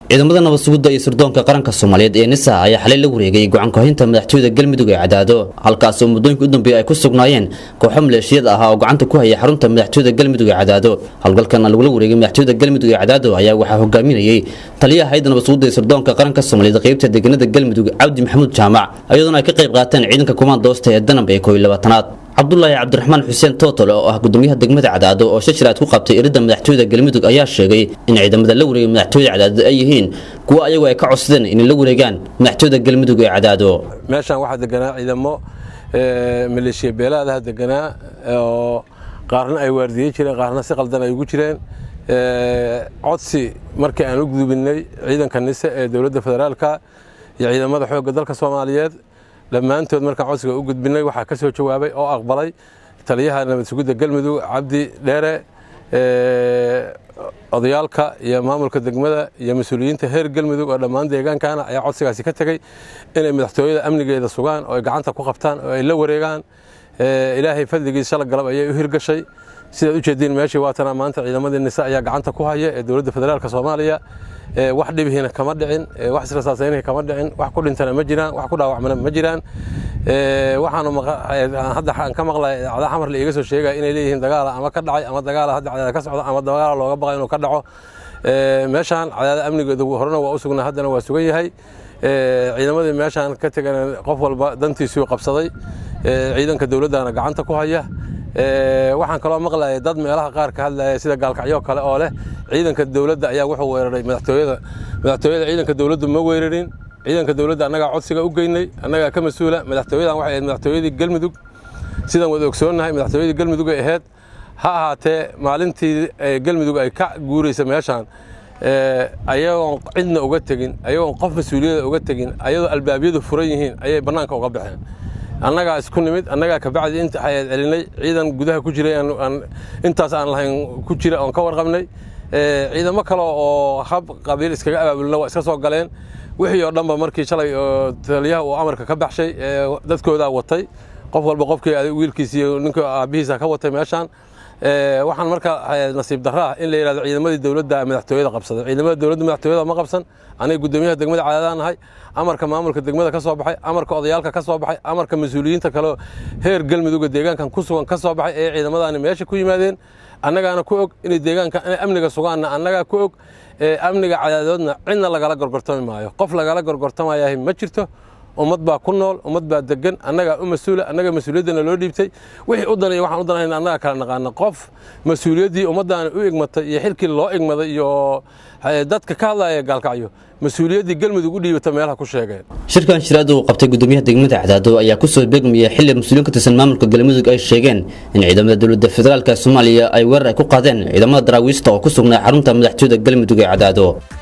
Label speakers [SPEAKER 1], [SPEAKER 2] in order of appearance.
[SPEAKER 1] ciidamada nabad sugidda iyo sirdoonka qaranka soomaaliyeed ee nisa ayaa xalay la wareegay gacan ku-haynta madaxtooyada galmudug ee cadaado halkaas oo muddooyinka u dambeeyay ay ku sugnaayeen kooxo maleeshiyad ahaa oo gacanta ku haya xarunta madaxtooyada galmudug ee cadaado howlgalkan lagula wareegay madaxtooyada galmudug ee cadaado ayaa waxaa hogaaminayay taliyaha hayadda nabad sugidda iyo sirdoonka qaranka soomaaliyeed qaybta deegaanada galmudug cabdi maxamuud jaamac iyadoona ay ka qayb qaateen ciidanka kumaandoosta ee danab ee koob iyo labaatanaad cabdulaahi cabdiraxmaan xuseen tootol oo ah gudoomiyaha degmada cadaado oo shashiraad ku qabtay iridda madaxtooyada galmudug ayaa sheegay in ciidamada la wareegay madaxtooyada cadaado ay yihiin kuwo ayagu ay ka codsadeen inay la wareegaan madaxtooyada galmudug ee cadaado
[SPEAKER 2] meeshaan waxaa deganaa ciidamo maleeshiya beelaadaha deganaa oo qaarna ay waardiyey jireen qaarna si qaldan ay ugu jireen codsi markii aan u gudubinay ciidanka nise ee dowladda federaalka iyo ciidamada xoogga dalka soomaaliyeed dhammaantood markaan codsiga u gudbinay waxaa ka soo jawaabay oo aqbalay taliyaha nabad sugidda galmudug cabdi dheere odayaalka iyo maamulka degmada iyo mas-uuliyiinta heer galmudug oo dhammaan deegaankana ayaa codsigaasi ka tegey inay madaxtooyada amnigeeda sugaan oo ay gacanta ku qabtaan oo ay la wareegaan ilaahay fadligiis shala galab ayay u hirgashay sidaad u jeediin meeshii waatana maanta ciidamadii nise ayaa gacanta ku haya ee dowladda federaalka soomaaliya wax dhibihiina kama dhicin wax israsaasaynihi kama dhicin wax ku dhintana ma jiraan wax ku dhaawacmana ma jiraan waxaanu hadda aan ka maqlay cada xamar la iiga soo sheegaya inay leeyihiin dagaala ama ka dhacay ama dagaala hadda cadaada ka socda ama dagaala looga baqay inuu ka dhaco meeshaan cadaada amnigeedu horena waa u sugnaa haddana waa sugan yahay ciidamadii meeshaan ka tegan qof walba dantiisuu qabsaday ciidanka dowladdana gacanta ku haya waxaan kaloo maqlayay dad meelaha qaar ka hadlaya sida gaalkacyo kale oo leh ciidanka dowladda ayaa wuxuu weeraray madaxtooyada madaxtooyada ciidanka dowladdu ma weerarin ciidanka dowladda annagaa codsiga u geynay annagaa ka mas-uula madaxtooyadan waxay ahayd madaxtooyadii galmudug sidaan wada ogsoonnahay madaxtooyadii galmudug ay ahayd ha ahaatee maalintii galmudug ay ka guuraysa meeshaan ayagoon cidna uga tegin ayagoon qof mas-uuliyada uga tegin ayadoo albaabyadu furan yihiin ayay bannaanka uga baxeen annagaa isku nimid annagaa kabacdi inta hayaad celinay ciidan gudaha ku jiray intaas aan lahayn ku jira oon ka warqabnay ciidamo kale oo hab qabiil iskaga abaabulna waa iska soo galeen wixii oo dhanba markii shalay oo taliyaha uu amarka ka baxshay dadkoodaa watay qof walba qofkii wiilkiisa iyo ninka aabbihiisa ka watay meeshaan waxaan marka nasiib darro ah in la yidhahdo ciidamadii dowladda madaxtooyada qabsaday ciidamada dowladda madaxtooyada ma qabsan aniga guddoomiyaha degmada cadaadaan nahay amarka maamulka degmada ka soo baxay amarka odayaalka ka soo baxay amarka mas-uuliyiinta kaleo heer galmudugga deegaankan ku sugan ka soo baxay ee ciidamadaani meesha ku yimaadeen annagaana ku og inay deegaanka inay amniga sugaanna annagaa ku og amniga cadaadoodna cidna lagala gorgortami maayo qof lagala gorgortamayahay ma jirto ummad baa ku nool ummad baa degan annagaa u mas-uula annaga mas-uuliyaddana loo dhiibtay wixii u danaya waxaan u danayna annaga kala naqaana qof mas-uuliyaddii ummaddaani u igmatay iyo xilkii loo igmaday iyo dadka ka hadlaya gaalkacyo mas-uuliyaddii galmudug u dhiibata meelaha ku sheegeen
[SPEAKER 1] shirkan shiraada uu qabtay gudoomiyaha degmada cadaado ayaa kusoo beegmaya xili mas-uuliin ka tirsan maamulka galmudug ay sheegeen in ciidamada dowladda federaalk soomaaliya ay weerar ay ku qaadeen ciidamada daraawiista oo ku sugnaa xarunta madaxtooyada galmudug ee cadaado